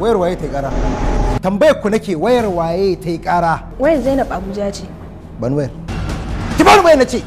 wayar waye ta yi kara tambayar ku nake wayar waye ta yi kara Wayar Zainab Abuja ce. ban wayar ki bani wayar na ce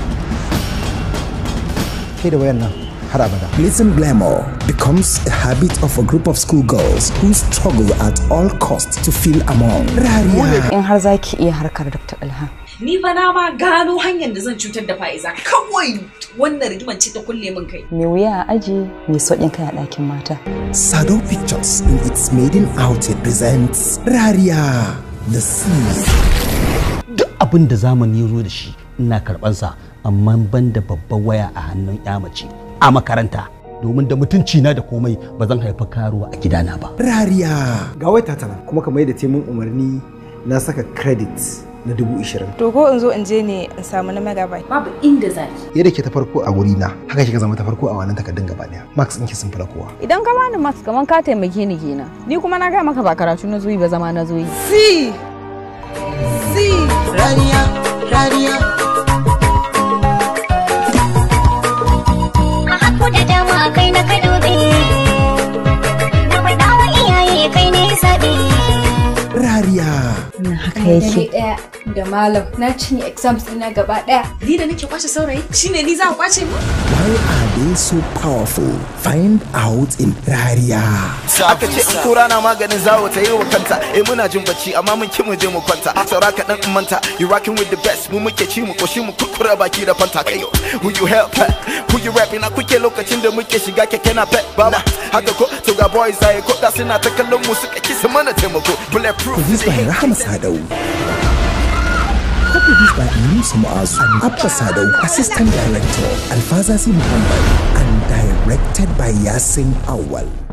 ke da wayar nan har abada Pleasant glamour becomes a habit of a group of schoolgirls who struggle at all costs to feel among. Rariya. in har za ki iya harkar Dr. Ilham. Ni fa na ma gano hanyar da zan cutar da fa'iza kawai wannan rigiman ce ta kulle min kai. Mai wuya a aji mai sauƙin kai a ɗakin mata. Sado Pictures in its maiden outing presents Rariya the Sea. duk abin da zamani ya zo da shi ina karɓansa amma ban da babban waya a hannun ya mace a makaranta domin da mutunci na da komai ba zan haifa karuwa a gidana ba Rariya. ga wai tana kuma kamar yadda ta mun umarni na saka credit na dubu ishirin To ko in zo in je ne in samu na megabyte. Babu inda zaki. yadda ke ta farko a wuri na haka kika zama ta farko a wannan takardun gaba daya max ɗinki sun fi na kowa Idan ka bani max kaman ka taimake ni kenan. Ni kuma na gaya maka ba karatu na zoyi ba zama na zoyi. Si! Si! Rariya, rariya. A haku da dama kai na ka dube. Na faɗa wa iyaye kai ne zaɓe. Rariya. Haka yake. ɗaya da malam na cinye exams ɗina gaba ɗaya. Ni da nake kwace saurayi shine ni za ku kwace mu? Why are they so powerful? Find out in Rariya. Aka ce in kura na maganin zawo ta yi wa kanta. Eh muna jin bacci amma mun ki mu je mu kwanta. Saura kaɗan in manta. You rocking with the best. Mu muke ci mu koshi mu kukura baki da fanta kai. Who you help? Who you rapping? Na kuke lokacin da muke shiga keke na pet baba. Haka ko to ga boys aye ko da suna ta kallon mu suka kisa mana taimako. Bulletproof. Produced by Rahama Sadau. Co-produced by Musa Muazu and Abba Sadau, Assistant Director, Alfazasi Muhammad, and directed by Yasin Awal.